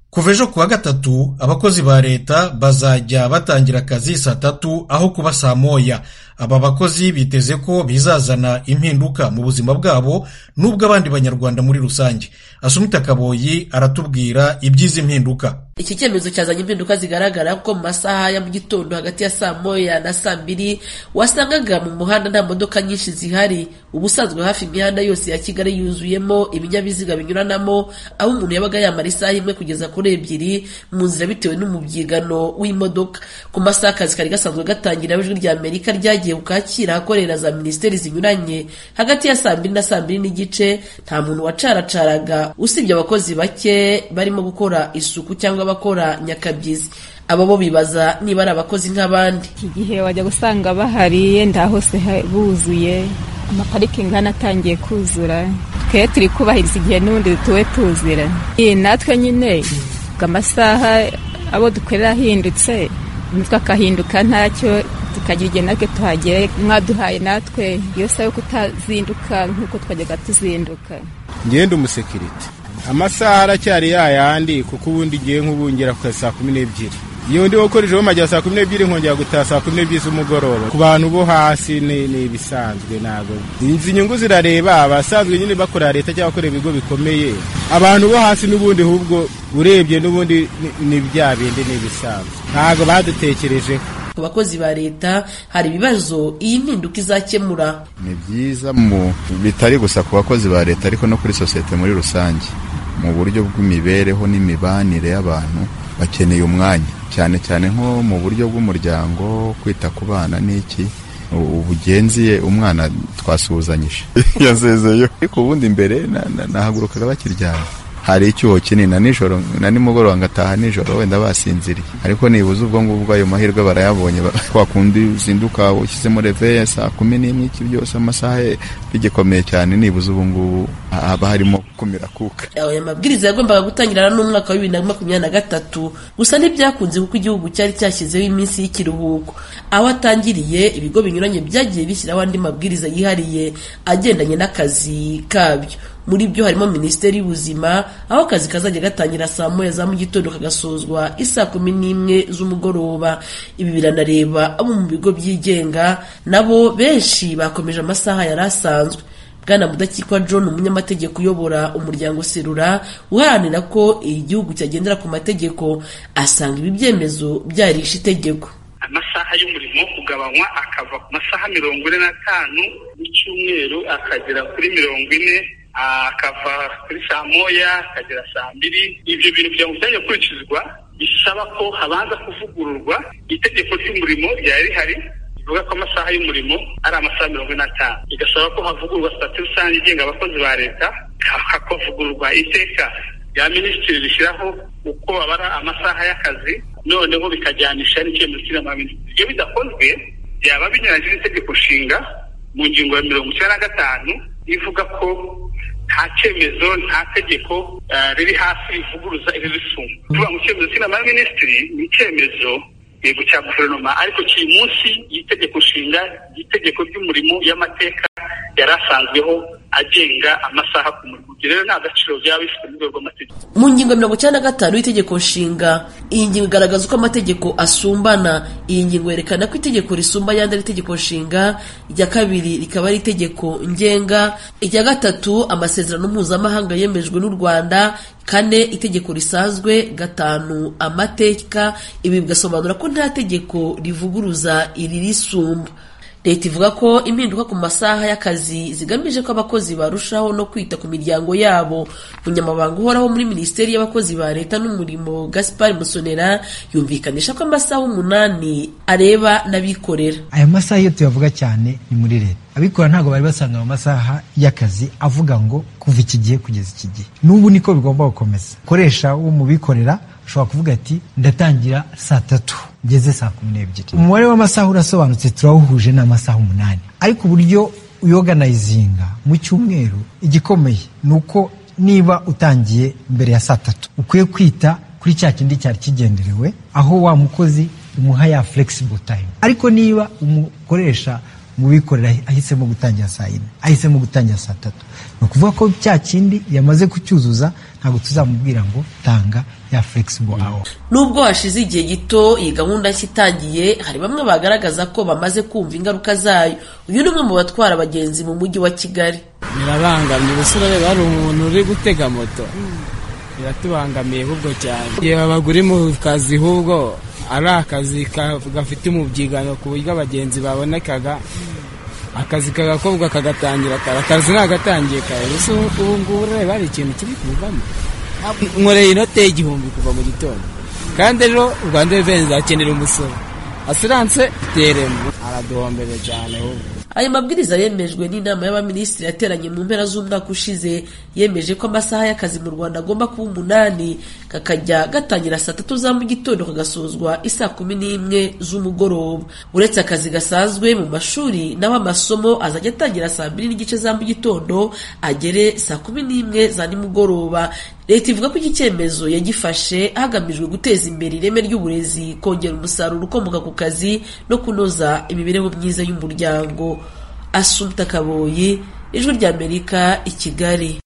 Kuva ejo kuwa gatatu abakozi ba leta bazajya batangira akazi saa tatu aho kuba saa moya. Aba bakozi biteze ko bizazana impinduka mu buzima bwabo n'ubw'abandi banyarwanda muri rusange. Asumita Kaboyi aratubwira iby'izi mpinduka. Iki cyemezo cyazanye impinduka zigaragara ko mu masaha ya mu gitondo hagati ya saa moya na saa mbiri wasangaga mu muhanda nta modoka nyinshi zihari. Ubusanzwe hafi imihanda yose ya Kigali yuzuyemo ibinyabiziga binyuranamo, aho umuntu yabaga yamara isaha imwe kugeza kuri ebyiri mu nzira bitewe n'umubyigano w'imodoka. Ku masaha akazi kari gasanzwe gatangira aho ijwi rya Amerika ryagiye ku Kacyiru ahakorera za minisiteri zinyuranye, hagati ya saa mbiri na saa mbiri n'igice nta muntu wacaracaraga usibye abakozi bake barimo gukora isuku cyangwa abakora nyakabyizi. Aba bo bibaza niba ari abakozi nk'abandi. Iki gihe wajya gusanga bahari yenda hose buzuye amaparikingi hano atangiye kuzura twe turi kubahiriza igihe n'ubundi tuwe tuzira natwe nyine amasaha abo dukorera ahindutse imitwe akahinduka ntacyo tukagira igihe natwe tuhagere mwaduhaye natwe iyo saha yo kutazinduka nk'uko twajyaga tuzinduka ngende umusekirite amasaha aracyari yayandi kuko ubundi ngiye nk'ubungera ku saa kumi n'ebyiri iyo ndi gukoresha majya saa kumi n'ebyiri nkongera gutaha saa kumi n'ebyiri z'umugoroba ku bantu bo hasi ni ibisanzwe ntabwo izi nyungu zirareba abasanzwe nyine bakorera leta cyangwa bakorera ibigo bikomeye abantu bo hasi n'ubundi ahubwo urebye n'ubundi ni bya bindi ni ibisanzwe ntabwo badutekerejeho ku bakozi ba leta hari ibibazo iyi mpinduka izakemura ni byiza mu bitari gusa ku bakozi ba leta ariko no kuri sosiyete muri rusange mu buryo bw'imibereho n'imibanire y'abantu bakeneye umwanya cyane cyane nko mu buryo bw'umuryango kwita ku bana n'iki ubugenziye umwana twasuhuzanyije yasezeyo ariko ubundi imbere nahagurukaga bakiryama hari icyuho kinini na nijoro na nimugoroba ngataha nijoro wenda basinziriye ariko nibuze ubwo ngubwo ayo mahirwe barayabonye kwa kundi uzinduka ushyizemo reveye saa kumi n'imwe iki byose amasaha bigikomeye cyane nibuze ubu ngubu haba harimo kumira kuka aya mabwiriza yagombaga gutangirana n'umwaka wa bibiri na makumyabiri na gatatu gusa ntibyakunze kuko igihugu cyari cyashyizeho iminsi y'ikiruhuko aho atangiriye ibigo binyuranye byagiye bishyiraho andi mabwiriza yihariye agendanye n'akazi kabyo muri byo harimo minisiteri y'ubuzima aho akazi kazajya gatangira saa moya za mu gitondo kagasozwa isaa kumi n'imwe z'umugoroba ibi biranareba abo mu bigo byigenga nabo benshi bakomeje amasaha yari asanzwe bwana mudakikwa john umunyamategeko uyobora umuryango serura uharanira ko igihugu cyagendera ku mategeko asanga ibi byemezo byarishe itegeko amasaha y'umurimo kugabanywa akava ku masaha mirongo ine n'atanu y'icyumweru akagera kuri mirongo ine akava kuri saa moya akagera saa mbiri ibyo bintu kugira ngo byajya kurikizwa bisaba ko habanza kuvugururwa itegeko ry'umurimo ryari rihari rivuga ko amasaha y'umurimo ari amasaha mirongo ine n'atanu bigasaba ko havugururwa sitati rusange igenga abakozi ba leta hakavugururwa iteka rya minisitiri rishyiraho uko babara amasaha y'akazi noneho bikajyanisha n'icyemezo cy'inama y'abaminisitiri iyo bidakozwe byaba binyuranyije n'itegeko nshinga mu ngingo ya mirongo icyenda na gatanu ivuga ko nta cyemezo nta tegeko riri hasi rivuguruza ibibisunga tuvuga ngo icyemezo cy'inama y'abaminisitiri ni icyemezo yego cya guverinoma ariko kiri munsi y'itegeko nshinga y'itegeko ry'umurimo y'amateka yari asanzweho agenga amasaha ku murimo ibyo rero ni agaciro byaba bifite mu rwego rw'amategeko mu ngingo mirongo icyenda na gatanu y'itegeko nshinga iyi ngingo igaragaza uko amategeko asumbana iyi ngingo yerekana ko itegeko risumba ayandi ari itegeko nshinga irya kabiri rikaba ari itegeko ngenga irya gatatu amasezerano mpuzamahanga yemejwe n'u rwanda kane itegeko risanzwe gatanu amateka ibi bigasobanura ko nta tegeko rivuguruza iri risumba leta ivuga ko impinduka ku masaha y'akazi zigamije ko abakozi barushaho no kwita ku miryango yabo umunyamabanga uhoraho muri minisiteri y'abakozi ba leta n'umurimo gaspar musonera yumvikanisha ko amasaha umunani areba n'abikorera aya masaha iyo tuyavuga cyane ni muri leta abikora ntabwo bari basanga mu masaha y'akazi avuga ngo kuva iki gihe kugeza iki gihe n'ubu niko bigomba gukomeza koresha wo mu bikorera ushobora kuvuga ati ndatangira saa tatu ngeze saa kumi n'ebyiri umubare w'amasaha urasobanutse turawuhuje n'amasaha umunani ariko uburyo uyoganayizinga mu cyumweru igikomeye ni uko niba utangiye mbere ya saa tatu ukwiye kwita kuri cya kindi cyari kigenderewe aho wa mukozi umuha ya flexible time ariko niba umukoresha mu bikorera ahisemo gutangira saa yine ahisemo gutangira saa tatu ni ukuvuga ko cya kindi yamaze kucyuzuza ntabwo tuzamubwira ngo tanga ya flexible hour nubwo hashize igihe gito iyi gahunda nshya itangiye hari bamwe bagaragaza ko bamaze kumva ingaruka zayo uyu ni umwe mu batwara abagenzi mu mujyi wa kigali birabangamye ubu se urareba hari umuntu uri gutega moto biratubangamiye ahubwo cyane igihe babagura mu kazi ahubwo ari akazi ka- gafite umubyigano ku buryo abagenzi babonekaga akazi kagakorwa kagatangira kare akazi nagatangiye kare gusa ubu ngubu urareba hari ikintu kiri kuvamo nkoreye inote y'igihumbi kuva mu gitondo kandi rero u rwanda revenue akenera umusoro asiranse teremo araduhombera cyane ahubwo aya mabwiriza yemejwe n'inama y'abaminisitiri yateranye mu mpera z'umwaka ushize yemeje ko amasaha y'akazi mu rwanda agomba kuba umunani kakajya gatangira saa tatu za mu gitondo kagasozwa isaa kumi n'imwe z'umugoroba uretse akazi gasanzwe mu mashuri naho amasomo azajya atangira saa mbiri n'igice za mu gitondo agere saa kumi n'imwe za nimugoroba leta ivuga ko iki cyemezo yagifashe hagamijwe guteza imbere ireme ry'uburezi kongera umusaruro ukomoka ku kazi no kunoza imibereho myiza y'umuryango asumta kaboyi ijwi ry'amerika i kigali